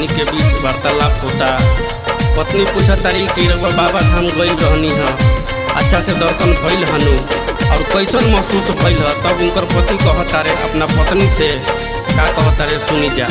पत्नी के बीच वार्तालाप होता पत्नी पूछा तारी कि रउआ बाबा धाम गइल रहनी ह अच्छा से दर्शन भइल हनु और कैसन महसूस भइल ह तब उनकर पति कहता रे अपना पत्नी से का कहता रे सुनी जा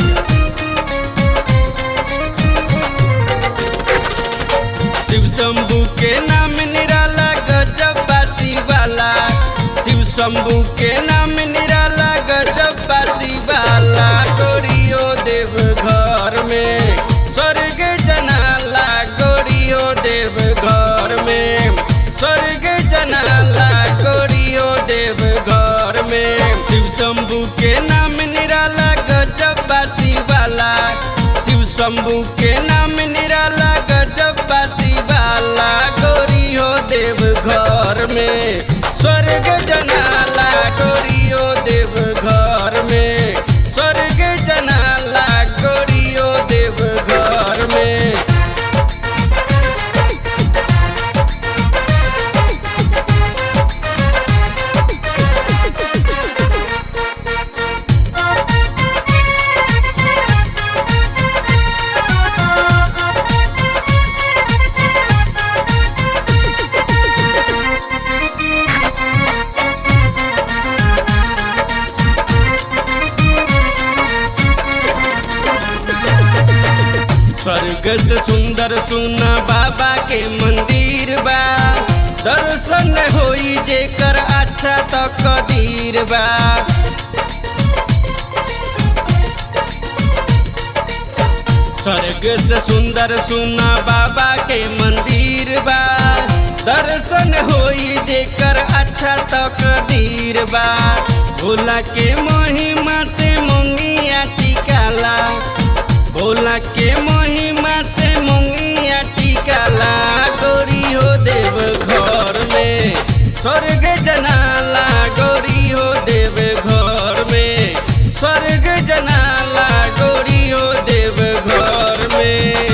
शिव शंभू के नाम निराला गजब बासी वाला शिव शंभू के नाम निराला गजब बासी वाला गोरियो देव घर में स्वर्ग जनाला गोरियो देव घर में स्वर्ग जनाला गोरियो देव घर में शिव शंभू के नाम निराला गजब बासी वाला शिव शंभू के नाम निराला गजब बासी वाला गोरी हो देव घर में स्वर्ग जनाला गोरी हो देव घर में स्वर्ग जनाला गोरी हो देव घर में स्वर्ग से सुंदर सुना बाबा के मंदिर बा दर्शन होई जेकर अच्छा तो कदीर बा स्वर्ग से सुंदर सुना बाबा के मंदिर बा दर्शन होई जेकर अच्छा तो कदीर बा भोला के महिमा से मोंगिया टिकाला भोला के महिमा से मोंगिया टिकाला गोरी हो देव घर में स्वर्ग जनाला गोरी हो देव घर में स्वर्ग जनाला गोरी हो देव घर में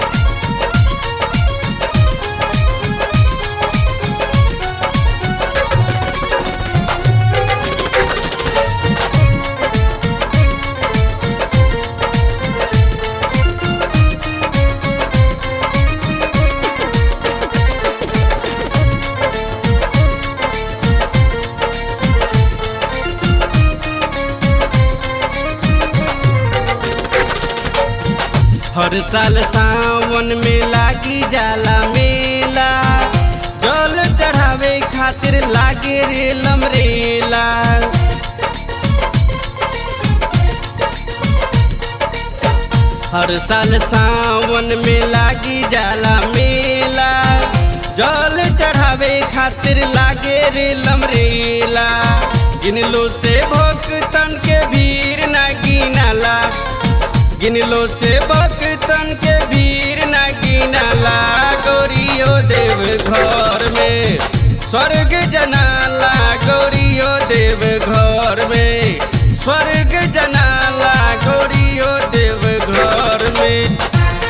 हर साल सावन में लागी जाला मेला जल चढ़ावे खातिर लागे रे लमरेला हर साल सावन में लागी जाला मेला जल चढ़ावे खातिर लागे रे लमरेला गिनलो से भक्तन के भीड़ ना गिनाला गिनलो से भक्तन के भीड़ ना गिनाला गोरियो देव घर में स्वर्ग जनाला गोरियो देव घर में स्वर्ग जनाला गोरियो देव घर में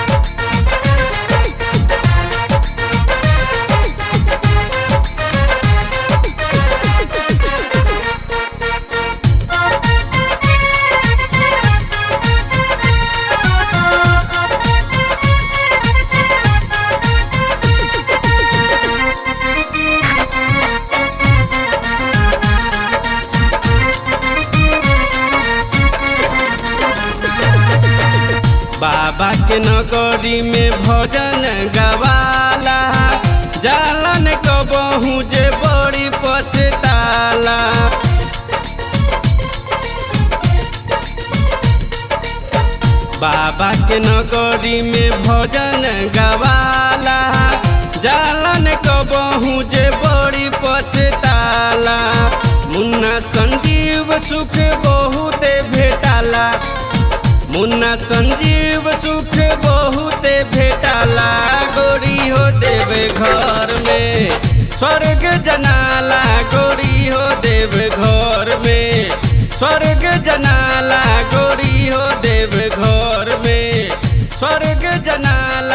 बाबा के नगरी में भजन गवाला जालन कबहू जे बड़ी पछताला बाबा के नगरी में भजन गवाला जालन कबहू जे बड़ी पछताला मुन्ना संजीव सुख बहुते भेटाला मुन्ना संजीव सुख बहुते भेटाला गोरी हो देव घर में स्वर्ग जनाला गोरी हो देव घर में स्वर्ग जनाला गोरी हो देव घर में स्वर्ग जनाला